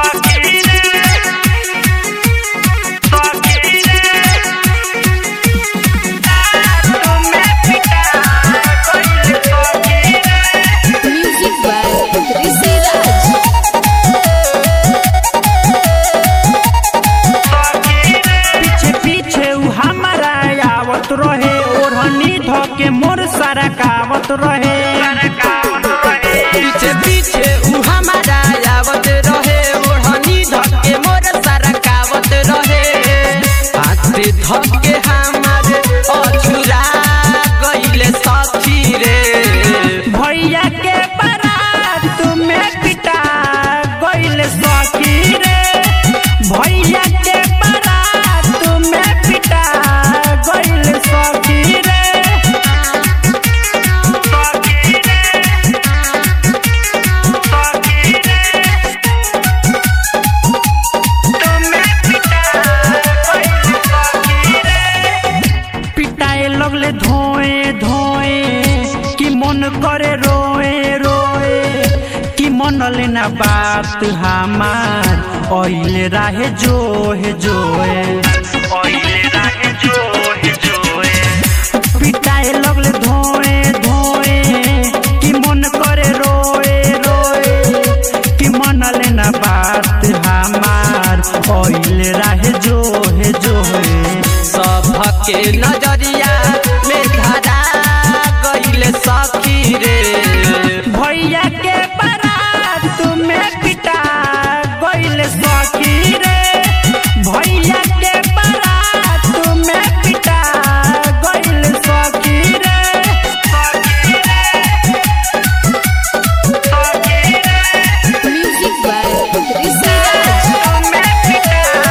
Music by Rishi Raj. पीछे पीछे उ हमारा आवत रहे ओढ़नी धके मोर सरकावत रहे पीछे पीछे उ हमारा आवत रहे ओढ़नी धके मोर सरकावत रहे हाथे धके हमारे अछुरा गइले सखी रे भैया के बारात में पिटा गइल सखी रे भैया के बारात में पिटा गइल सखी रे सखी रे सखी रे तुम्हें पिटा गइल सखी रे पिटाए लगले धोए धोए कि मन करे रोए रोए कि मन लेना बात हमार ओइले राहे जोहे जोए ओइले राहे जोहे जोए पिटाए लगले धोए धोए कि मन करे रोए रोए कि मन लेना बात हमार ओइले राहे जोहे जोहे सबके नजरिया में धरा गइले सखी रे भैया के बारात में पिटा गइल सखी रे भैया के बारात में पिटा गइल सखी रे सखी रे सखी रे Music by Rishi Raj.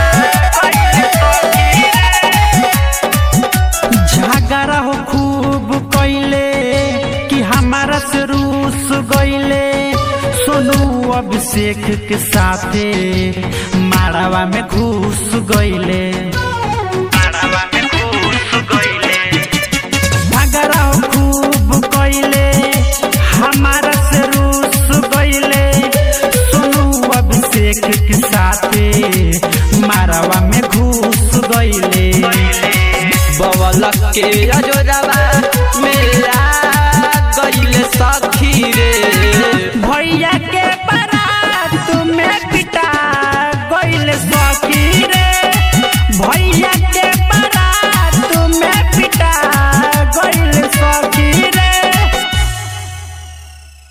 झगड़ा हो खूब कैले कि हमारा से रूस गइले सोनू अभिषेक के साथे मारावा में घुस गइले मारावा में घुस गइले झगड़ा हो खूब कैले हमारा से रूस गइले सोनू अभिषेक के साथे मारावा में घुस गइले बवलक के अजोरवा